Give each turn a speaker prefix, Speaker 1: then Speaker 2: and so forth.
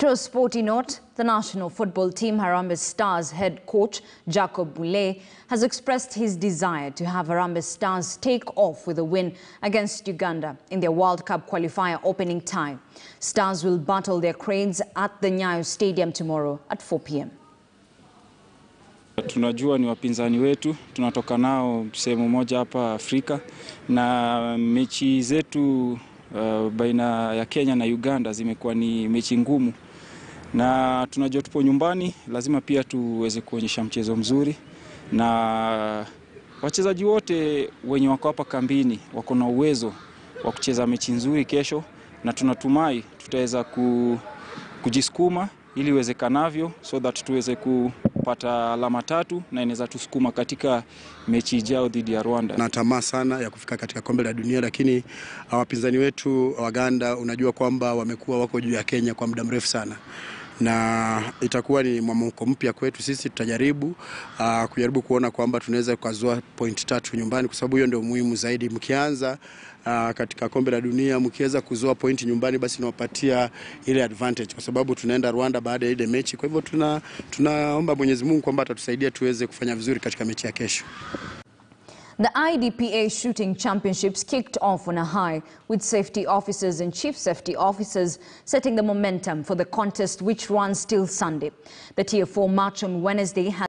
Speaker 1: To a sporty note, the national football team Harambee Stars head coach Jacob Mule has expressed his desire to have Harambee Stars take off with a win against Uganda in their World Cup qualifier opening tie. Stars will battle their cranes at the Nyayo Stadium tomorrow at 4 p.m.
Speaker 2: Tunajua ni wapinzani wetu, tunatoka nao sehemu moja hapa Afrika, na mechi zetu uh, baina ya Kenya na Uganda zimekuwa ni mechi ngumu, na tunajua tupo nyumbani, lazima pia tuweze kuonyesha mchezo mzuri, na wachezaji wote wenye wako hapa kambini wako na uwezo wa kucheza mechi nzuri kesho, na tunatumai tutaweza ku, kujisukuma ili iwezekanavyo so that tuweze kupata alama tatu na inaweza tusukuma katika mechi ijao dhidi ya Rwanda.
Speaker 3: na tamaa sana ya kufika katika kombe la dunia, lakini wapinzani wetu Waganda, unajua kwamba wamekuwa wako juu ya Kenya kwa muda mrefu sana na itakuwa ni mwamko mpya kwetu sisi. Tutajaribu uh, kujaribu kuona kwamba tunaweza kuzoa point tatu nyumbani, kwa sababu hiyo ndio muhimu zaidi. Mkianza uh, katika kombe la dunia, mkiweza kuzoa point nyumbani, basi inawapatia ile advantage, kwa sababu tunaenda Rwanda baada ya ile mechi. Kwa hivyo tuna tunaomba Mwenyezi Mungu kwamba atatusaidia tuweze kufanya vizuri katika mechi ya kesho.
Speaker 1: The IDPA Shooting Championships kicked off on a high, with safety officers and chief safety officers setting the momentum for the contest, which runs till Sunday. The Tier 4 match on Wednesday has